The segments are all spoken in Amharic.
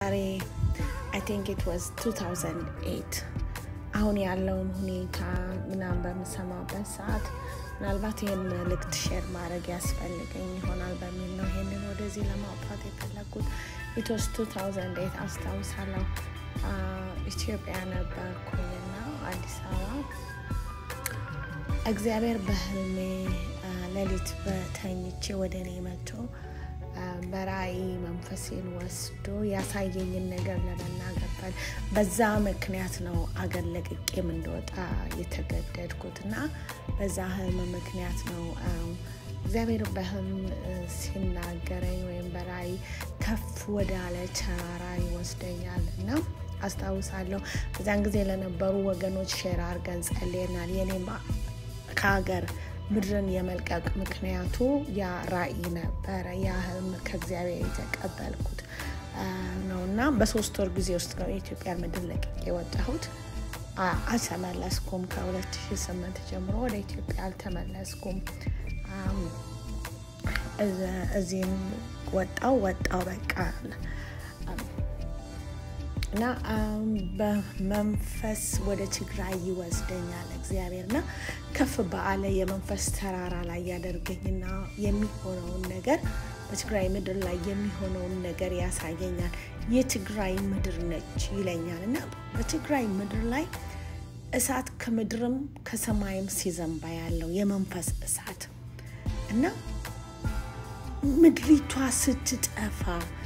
ዛሬ አይ ቲንክ ኢት ዋዝ 2008 አሁን ያለውን ሁኔታ ምናምን በምሰማበት ሰዓት ምናልባት ይህን መልእክት ሼር ማድረግ ያስፈልገኝ ይሆናል በሚል ነው ይህንን ወደዚህ ለማውጣት የፈለጉት። ኢትስ 2008 አስታውሳለሁ። ኢትዮጵያ ነበርኩኝና አዲስ አበባ እግዚአብሔር በህልሜ ሌሊት በተኝቼ ወደ እኔ መጥቶ በራእይ መንፈሴን ወስዶ ያሳየኝን ነገር ለመናገር ፈል በዛ ምክንያት ነው አገር ለቅቄም እንደወጣ የተገደድኩት እና በዛ ህልም ምክንያት ነው እግዚአብሔር በህልም ሲናገረኝ ወይም በራእይ ከፍ ወዳለ ተራራ ይወስደኛል እና አስታውሳለሁ። በዛን ጊዜ ለነበሩ ወገኖች ሼር አድርገን ጸልየናል። የኔም ከሀገር ምድርን የመልቀቅ ምክንያቱ ያ ራእይ ነበረ። ያ ህልም ከእግዚአብሔር የተቀበልኩት ነው እና በሶስት ወር ጊዜ ውስጥ ነው የኢትዮጵያ ምድር ለቅቄ የወጣሁት። አልተመለስኩም። ከ2008 ጀምሮ ወደ ኢትዮጵያ አልተመለስኩም። እዚህም ወጣው ወጣው በቃ እና በመንፈስ ወደ ትግራይ ይወስደኛል እግዚአብሔር እና ከፍ በአለ የመንፈስ ተራራ ላይ ያደርገኝና የሚሆነውን ነገር በትግራይ ምድር ላይ የሚሆነውን ነገር ያሳየኛል። የትግራይ ምድር ነች ይለኛል እና በትግራይ ምድር ላይ እሳት ከምድርም ከሰማይም ሲዘንባ ያለው የመንፈስ እሳት እና ምድሪቷ ስትጠፋ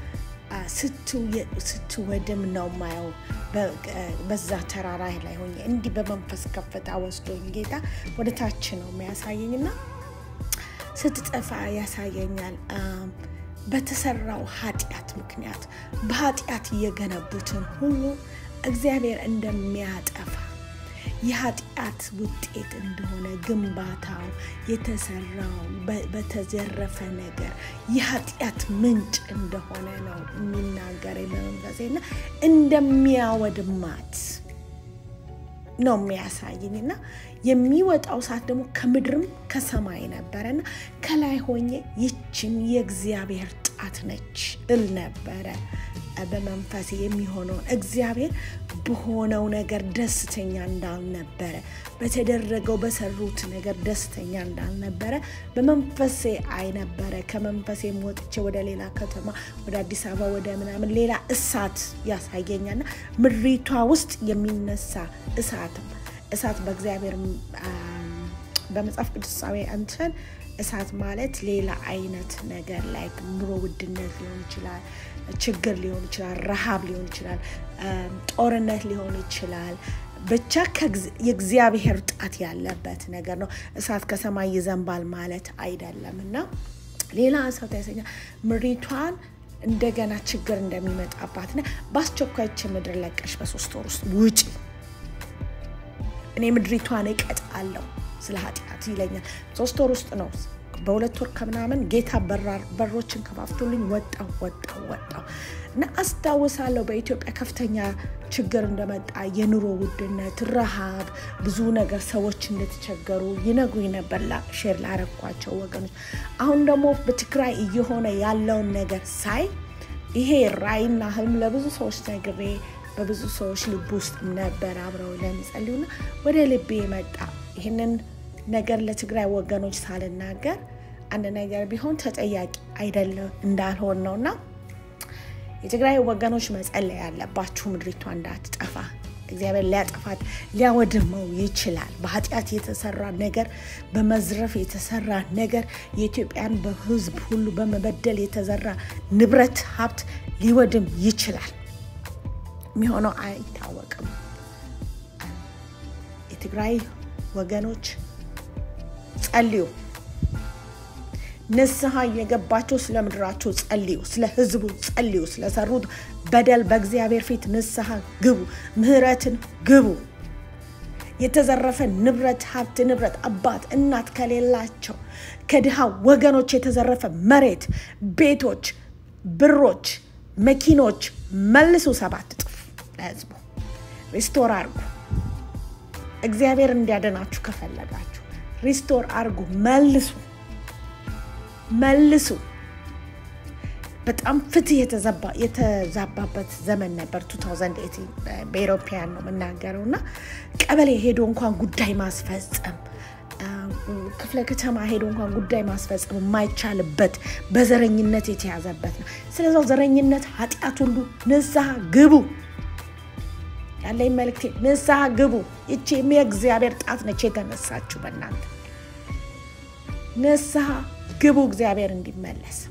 ስትወድም ነው ማየው። በዛ ተራራ ላይ ሆኜ እንዲህ በመንፈስ ከፍታ ወስዶኝ ጌታ ወደ ታች ነው የሚያሳየኝ እና ስትጠፋ ያሳየኛል። በተሰራው ኃጢአት ምክንያት በኃጢአት እየገነቡትን ሁሉ እግዚአብሔር እንደሚያጠፋ የኃጢአት ውጤት እንደሆነ ግንባታው የተሰራው በተዘረፈ ነገር የኃጢአት ምንጭ እንደሆነ ነው የሚናገር በመንፈሴና እንደሚያወድማት ነው የሚያሳይኝ እና የሚወጣው ሰዓት ደግሞ ከምድርም ከሰማይ ነበረና ከላይ ሆኜ ይችም የእግዚአብሔር ጣት ነች እል ነበረ በመንፈሴ የሚሆነውን እግዚአብሔር በሆነው ነገር ደስተኛ እንዳልነበረ በተደረገው በሰሩት ነገር ደስተኛ እንዳልነበረ በመንፈሴ አይ ነበረ። ከመንፈሴም ወጥቼ ወደ ሌላ ከተማ ወደ አዲስ አበባ ወደ ምናምን ሌላ እሳት ያሳየኛልና ምድሪቷ ውስጥ የሚነሳ እሳትም እሳት በእግዚአብሔር በመጽሐፍ ቅዱሳዊ እንትን እሳት ማለት ሌላ አይነት ነገር ላይ ኑሮ ውድነት ሊሆን ይችላል፣ ችግር ሊሆን ይችላል፣ ረሃብ ሊሆን ይችላል፣ ጦርነት ሊሆን ይችላል። ብቻ የእግዚአብሔር ጣት ያለበት ነገር ነው። እሳት ከሰማይ ይዘንባል ማለት አይደለም እና ሌላ እሳት ያሰኛል። ምድሪቷን እንደገና ችግር እንደሚመጣባትና በአስቸኳይች ምድር ለቀሽ በሶስት ወር ውስጥ ውጪ፣ እኔ ምድሪቷን እቀጣለሁ ስለ ኃጢአት ይለኛል። ሶስት ወር ውስጥ ነው። በሁለት ወር ከምናምን ጌታ በሮችን ከፋፍቶልኝ ወጣው ወጣው ወጣው እና አስታውሳለሁ በኢትዮጵያ ከፍተኛ ችግር እንደመጣ የኑሮ ውድነት፣ ረሃብ፣ ብዙ ነገር ሰዎች እንደተቸገሩ ይነግሩኝ ነበር ሼር ላረኳቸው ወገኖች። አሁን ደግሞ በትግራይ እየሆነ ያለውን ነገር ሳይ ይሄ ራዕይና ህልም ለብዙ ሰዎች ነግሬ በብዙ ሰዎች ልብ ውስጥ ነበር አብረው ለሚጸልዩና ወደ ልቤ መጣ። ይህንን ነገር ለትግራይ ወገኖች ሳልናገር አንድ ነገር ቢሆን ተጠያቂ አይደለም እንዳልሆን ነው እና የትግራይ ወገኖች መጸለይ ያለባችሁ ምድሪቷ እንዳትጠፋ እግዚአብሔር ሊያጠፋት ሊያወድመው ይችላል። በኃጢአት የተሰራ ነገር፣ በመዝረፍ የተሰራ ነገር፣ የኢትዮጵያን በህዝብ ሁሉ በመበደል የተዘራ ንብረት ሀብት ሊወድም ይችላል። የሚሆነው አይታወቅም። የትግራይ ወገኖች ጸልዩ። ንስሐ የገባችሁ ስለ ምድራችሁ ጸልዩ፣ ስለ ህዝቡ ጸልዩ፣ ስለሰሩት በደል በእግዚአብሔር ፊት ንስሐ ግቡ፣ ምህረትን ግቡ። የተዘረፈ ንብረት ሀብት ንብረት አባት እናት ከሌላቸው ከድሃ ወገኖች የተዘረፈ መሬት፣ ቤቶች፣ ብሮች፣ መኪኖች መልሱ ሰባት እጥፍ ለህዝቡ ሪስቶር አርጉ። እግዚአብሔር እንዲያደናችሁ ከፈለጋችሁ ሪስቶር አርጉ፣ መልሱ መልሱ። በጣም ፍትህ የተዛባበት ዘመን ነበር። 2018 በኤሮፓያን ነው የምናገረው እና ቀበሌ ሄዶ እንኳን ጉዳይ ማስፈጸም ክፍለ ከተማ ሄዶ እንኳን ጉዳይ ማስፈጸም የማይቻልበት በዘረኝነት የተያዘበት ነው። ስለዛው ዘረኝነት ኃጢአት ሁሉ ንስሐ ግቡ ያለኝ መልክቴ ንስሐ ግቡ። ይቺ የእግዚአብሔር ጣት ነች የተነሳችሁ በእናንተ ንስሐ ግቡ፣ እግዚአብሔር እንዲመለስ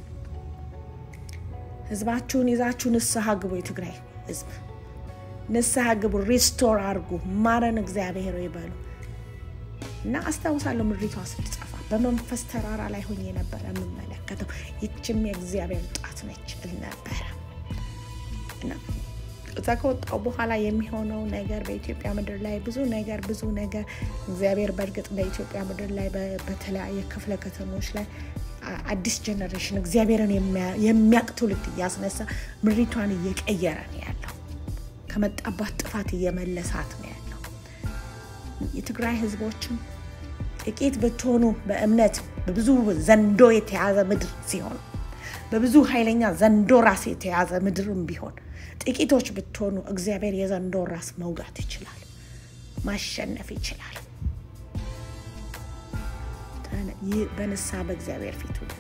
ህዝባችሁን ይዛችሁ ንስሐ ግቡ። የትግራይ ህዝብ ንስሐ ግቡ፣ ሪስቶር አድርጉ፣ ማረን እግዚአብሔር ይበሉ እና አስታውሳለሁ ምድሪቷ ስትጠፋ በመንፈስ ተራራ ላይ ሆኜ ነበረ የምመለከተው። ይችም የእግዚአብሔር ጣት ነች እል ነበረ እና እዛ ከወጣው በኋላ የሚሆነው ነገር በኢትዮጵያ ምድር ላይ ብዙ ነገር ብዙ ነገር እግዚአብሔር በእርግጥ በኢትዮጵያ ምድር ላይ በተለያየ ክፍለ ከተሞች ላይ አዲስ ጀኔሬሽን እግዚአብሔርን የሚያቅ ትውልድ እያስነሳ ምድሪቷን እየቀየረ ነው ያለው። ከመጣባት ጥፋት እየመለሳት ነው ያለው። የትግራይ ህዝቦችም ጥቂት ብትሆኑ በእምነት በብዙ ዘንዶ የተያዘ ምድር ሲሆን በብዙ ኃይለኛ ዘንዶ ራስ የተያዘ ምድርም ቢሆን ጥቂቶች ብትሆኑ እግዚአብሔር የዘንዶ ራስ መውጋት ይችላል፣ ማሸነፍ ይችላል። በንስሐ በእግዚአብሔር ፊት